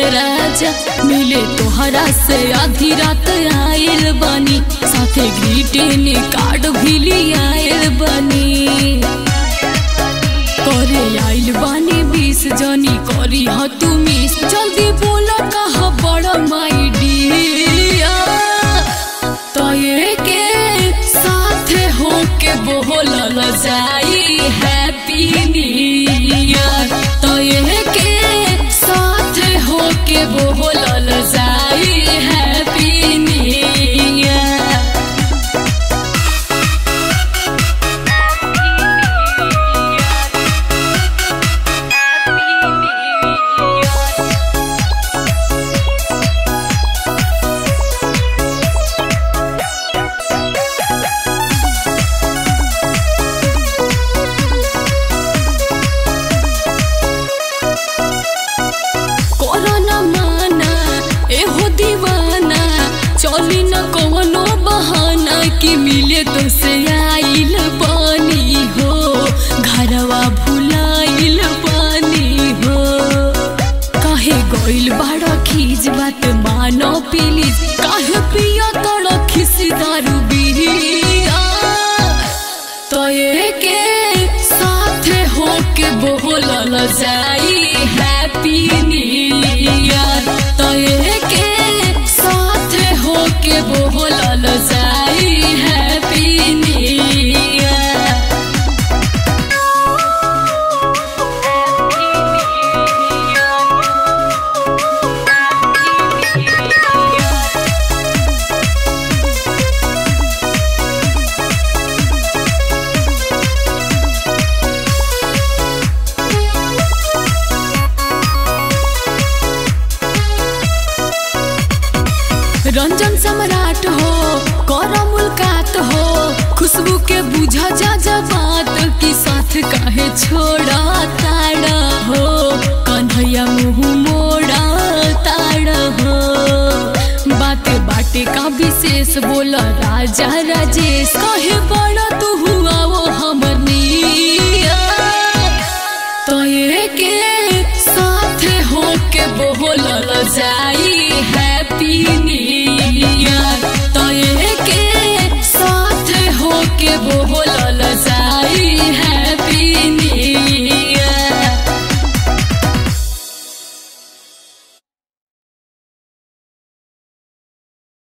राजा मिले तोहरा से आधी रात आयल बनी साथे ग्रीटिंग कार्ड भी लियायल बनी करे आइल बानी बीस जनी करी ह तू मिस जल्दी बोल कहा बड़ा माई डियर तये के साथ हो के बोलल जाई हैप्पी न्यू ईयर तये के साथ हो के बोलल जाई हैप्पी न्यू ईयर कोरोना माना एहो दीवाना चली न कोनो बहाना कि मिले तो से आइल पानी हो घरवा भुलाइल पानी हो काहे गइल बाड़ा खीज बात मानो प्लीज काहे पिया तड़ खिसी दारू बिरिया तये के साथ हो के बोलल जाई हैप्पी न्यू ईयर तये के साथ हो के बोलल जाई happy new year Ranjan Samrat हो कर मुलाकात हो खुशबू के बुझा जा जा बात की साथ काहे छोड़ा ताड़ा हो कन्हैया मुँह मोड़ा ताड़ा हो बात बाटे का विशेष बोल राजा राजेश कहे बड़ा तू हुआ वो हमर निया तये के साथ हो के बोलल जाई हैप्पी